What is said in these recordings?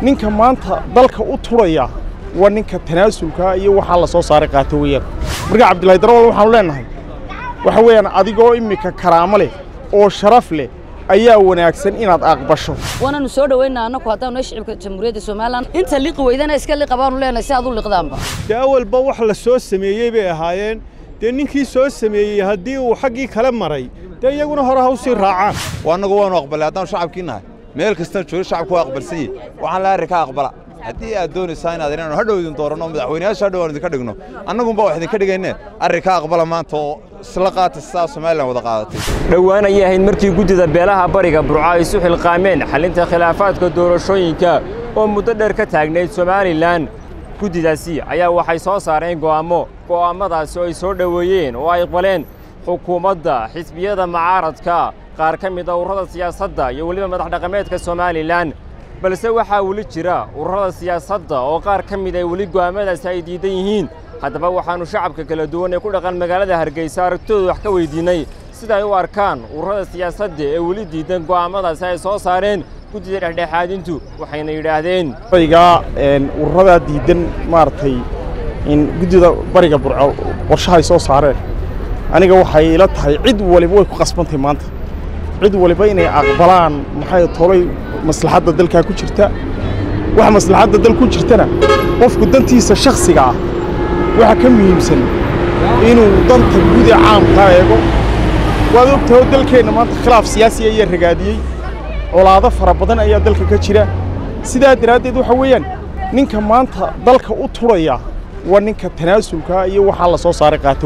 ninka maanta dalka u turaya waa ninka tanaasulka iyo waxaa la soo saaray qaato weeyaan marka cabdillahi darawal waxaanu leennahay waxa weeyaan adigoo immika karaamo leh oo sharaf leh ayaa wanaagsan inaad aqbasho waananu soo dhaweynaa annaku haddaanu nahay shicibka jamhuuriyadda somalilan inta liqi weydana iska liqa baanu leenahay si aad u liqdaanba dee awalba wax la soo sameeyey bay ahaayeen dee ninkii soo sameeyey haddii uu xaggii kale maray dee iyaguna hore ha u sii raacaan annagu waanu aqbalay haddaanu shacabkii nahay meel kastana joogo shacabku waa aqbalsan yihin waxaan la arrinka aqbala haddii aad doonaysaa inaad inaanu hadhow idin dooranno madaxweynayaasha hadhow aan idinka dhigno annagunba wax idinka dhigayne arrinka aqbala maanta oo isla qaata sidaa somalilan wada qaadatay dhowaan ayay ahayd markii guddida beelaha bariga burco ay isu xilqaameen xallinta khilaafaadka doorashooyinka oo muddo dheer ka taagnayd somalilan guddidaasi ayaa waxay soo saareen go'aammo go'aammadaasi oo ay soo dhoweeyeen oo ay aqbaleen xukuumadda xisbiyada macaaradka qaar ka mid a ururada siyaasadda iyo weliba madax dhaqameedka somalilan balse waxaa weli jira ururada siyaasadda oo qaar ka mid ay weli go'aammadaasi ay diidan yihiin haddaba waxaannu shacabka kala duwan ee ku dhaqan magaalada hargeysa aragtooda wax ka weyddiinnay sida ay u arkaan ururada siyaasadda ee weli diidan go'aammadaasi ay soo saareen guddida dhexdhexaadintu waxayna yidhaahdeen barigaa ururadaa diidan maaragtay in guddida bariga burco qorshahay soo saareen aniga waxay ila tahay cid waliba way ku qasbantahay maanta cid waliba inay aqbalaan maxay tolay maslaxadda dalkaa ku jirta wax maslaxadda dal ku jirtana qofku dantiisa shakhsiga ah waxa ka muhiimsan inuu danta guud ee caamkaa eego waad ogtahay dalkeenna maanta khilaaf siyaasi ayaa ragaadiyey colaado fara badan ayaa dalka ka jira sidaa daraaddeed waxa weeyaan ninka maanta dalka u turaya waa ninka tanaasulka iyo waxaa la soo saaray qaato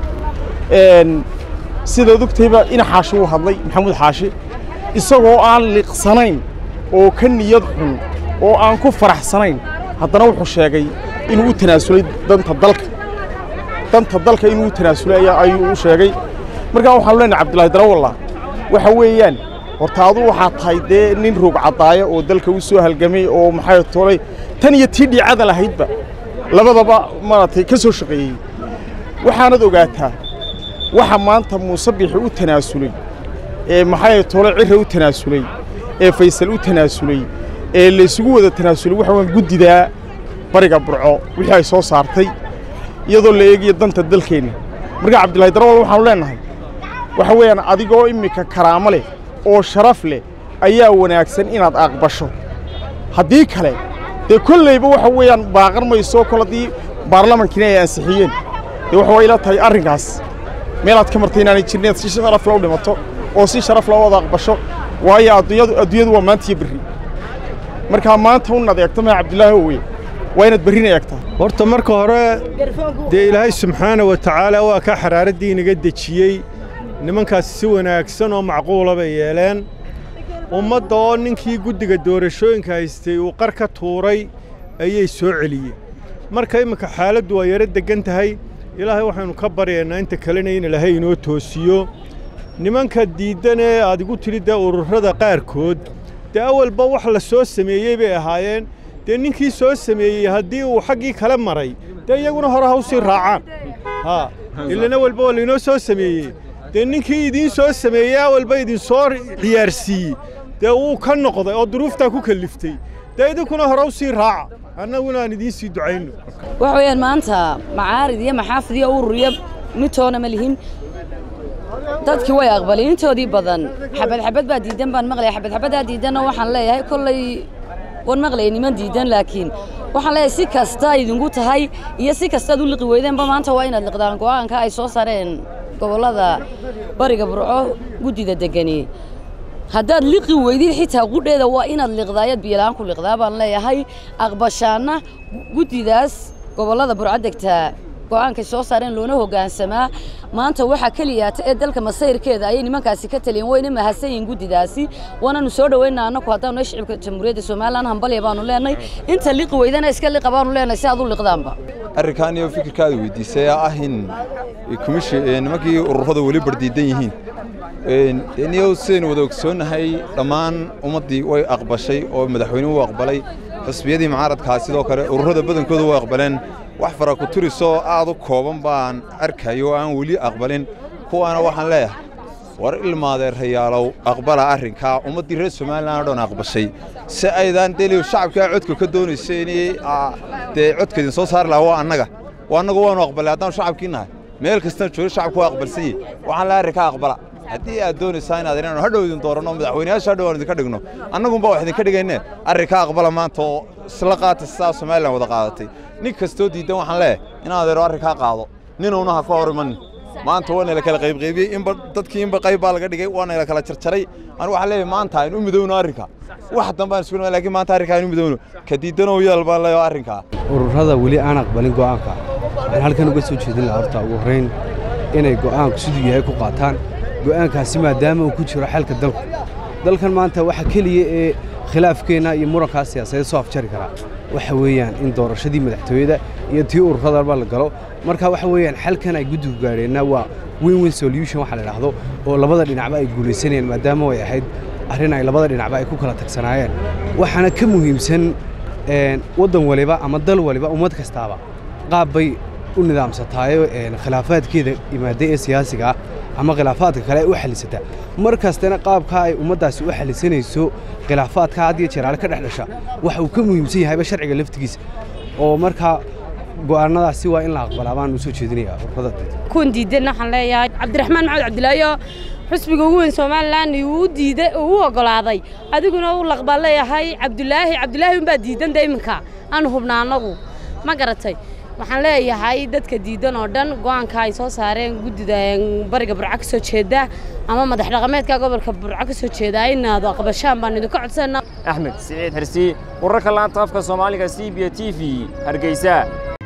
weeyaan sidaad ogtahayba ina xaashi uu hadlay maxamuud xaashi isagoo aan liqsanayn oo ka niyad xun oo aan ku faraxsanayn haddana wuxuu sheegay inuu u tanaasulay danta dalka danta dalka inuu u tanaasulay ayuu u sheegay markaa waxaanu leenahay cabdillahi darawalla waxa weeyaan horta adu waxaa tahay dee nin roog caddaaya oo dalka u soo halgamay oo maxay tolay tan iyo tii dhiicada lahaydba labadaba maaragtay ka soo shaqeeyey waxaanad ogaataa waxa maanta muuse bixi u tanaasulay ee maxay tole cirra u tanaasulay ee faysal u tanaasulay ee laysugu wada tanaasulay waxa weeyaan guddidaa bariga burco wixii ay soo saartay iyadoo la eegayo danta dalkeenna marka cabdillahi darawal waxaanu leennahay waxa weeyaan adigoo immika karaamo leh oo sharaf leh ayaa wanaagsan inaad aqbasho haddii kale dee kollayba waxa weeyaan baaqan mayso kol haddii baarlamankiina ay ansixiyeen dee waxa waa ila tahay arrinkaas meelaad ka martay inaanay jirin inaad si sharaf la u dhimato oo si sharaf la wada aqbasho waayo adduunyadu adduunyadu waa maanta iyo berri markaa maanta un adeegto maa cabdillaahi owe waa inaad berrina eegtaa horta marka hore dee ilaahay subxaana wa tacaala waa kaa xaraaraddii inaga dejiyey nimankaasi si wanaagsan oo macquula bay yeeleen ummadda oo ninkii guddiga doorashooyinka haystay uu qar ka tuuray ayay soo celiyeen marka imminka xaaladdu waa yaro deggan tahay ilaahay waxaynu ka baryaynaa inta kalena in ilaahay inoo toosiyo nimanka diiddan ee aad igu tidhi dee ururada qaarkood dee awalba wax la soo sameeyey bay ahaayeen dee ninkii soo sameeyey haddii uu xaggii kale maray dee iyaguna hore ha u sii raacaan haa ilana walba waa laynoo soo sameeyey dee ninkii idiin soo sameeyey awalba idinsoo ciyaarsiiyey dee wuu ka noqday oo duruuftaa ku kalliftay dee idinkuna hore u sii raaca annaguna aan idiin sii ducayno waxa weeyaan maanta macaarid iyo maxaafid iyo urur iyo midtoona ma lihin dadkii way aqbalay intoodii badan xabad xabad baa diidan baan maqlaya xabad xabaddaa diidanna waxaan leeyahay kollay waan maqlaya niman diidan laakiin waxaan leeyahay si kasta idinku tahay iyo si kastaad u liqi weydeenba maanta waa inaad liqdaan go'aanka ay soo saareen gobollada bariga burco guddida degani haddaad liqi weydid xitaa qudheeda waa inaad liqdaayad biyola-aan ku liqdaa baan leeyahay aqbashaanna guddidaas gobollada burco degtaa go'aankay soo saareen loona hoggaansamaa maanta waxaa keliyaata ee dalka masayrkeeda ayay nimankaasi ka taliyeen wayna mahadsan yihiin guddidaasi waananu soo dhaweynaa annaku haddaanu nahay shicibka jamhuuriyadda somalilan hambalya baanu leenahay inta liqi weydana iska liqa baanu leenahay si aad u liqdaanba arrinkan iyo fikirkaada weydiisay ah in nimankii ururada weli bardiidan yihiin niyow sidaynu wada ogsoonnahay dhammaan ummaddii way aqbashay oo madaxweynuhu u aqbalay xusbiyadii mucaaradkaa sidoo kale ururada badankooda way aqbaleen wax fara ku turisoo aad u kooban baan arkayo oo aan weli aqbalin kuwaana waxaan leeyahay war ilmaadeerayaalow aqbala arrinkaa ummaddii reer somalilan oo dhan aqbashay si aydaan deli shacabkaa codka ka doonaysa inay dee codka idin soo saari lahaa waa annaga waa annagu waanu aqbalay haddaan shacabkii nahay meel kastana jooga shacabku waa aqbalsan yihi waxaan la arrinkaa aqbala haddii aad doonaysaa inaad inaanu hadhow idin dooranno madaxweynayaasha hadhow aan idinka dhigno annagunba wax idinka dhigayne arrinkaa aqbala maanta oo isla qaata sidaa somalilan wada qaadatay nin kastoo diidan waxaan leeyahay in adeero arrinkaa qaado ninuuna ha ka hor imanin maanta waa nala kala qaybqaybiyey inba dadkii inba qayb baa laga dhigay waa nala kala jarjaray anu waxaan leeyahay maanta aynu u midowno arrinka wax dambe aan isku laakiin maanta arrinka aynu u midowno ka diidanow yaal baan leeyahay arrinkaa ururada weli aan aqbalin go'aanka waxaan halkan uga soo jeedin lahaa horta ugu horrayn inay go'aanku siduu yahay ku qaataan go'aankaasi maadaama uu ku jiro xalka dalku dalkan maanta waxa keliya ee khilaafkeenna iyo murankaa siyaasadeed soo afjari karaa waxa weeyaan in doorashadii madaxtooyada iyo tii ururadaba la galo marka waxa weeyaan xalkan ay guddigu gaadheenna waa win win solution waxa la idhaahdo oo labada dhinacba ay guulaysanayeen maadaama ay ahayd arrin ay labada dhinacba ay ku kala tagsanaayeen waxaana ka muhiimsan waddan waliba ama dal waliba ummad kastaaba qaab bay u nidaamsataayo khilaafaadkeeda imaaday ee siyaasiga ah ama khilaafaadka kale ay u xallisataa mar kastana qaabkaa ay ummaddaasi u xallisanayso khilaafaadka had iyo jeeraale ka dhex dhasha waxa uu ka muhiimsan yahayba sharciga laftigiisa oo markaa go'aannadaasi waa in la aqbalaa baan u soo jeedinayaa ururada kuwan diidan waxaan leeyahay cabdiraxmaan maxamed cabdilaayo xusbiga ugu weyn somalilan uu diiday uu u oggolaaday adiguna uu laqbaa leeyahay cabdulaahi cabdulaahi unbaa diidan de iminka aanu hubna annagu ma garatay waxaan leeyahay dadka diidan oo dhan go'aanka ay soo saareen guddida bariga burco ka soo jeeda ama madax dhaqameedka gobolka burco ka soo jeeda inaad aqbashaan baan idinka codsana axmed siciid xirsi wararka laanta afka soomaaliga c b t v hargeysa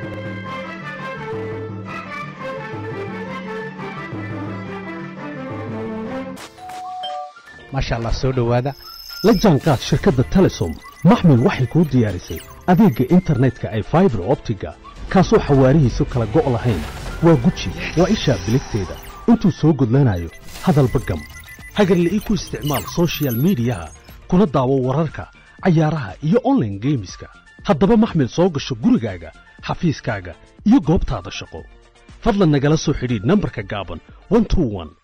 maasha allah soo dhowaada la jaanqaad shirkadda telesom maxmil waxay kuu diyaarisay adeegga internetka ay faibar optiga kaasoo xawaarihiisu kala go' lahayn waa guji waa ishaa biligteeda intuu soo gudlanayo hadalba gam hagarle ii ku isticmaal sochial midiyaha kuna daawo wararka cayaaraha iyo onlaine geemiska haddaba maxmil soo gasho gurigaaga xafiiskaaga iyo goobtaada shaqo fadlan nagala soo xidhiidh nambarka gaaban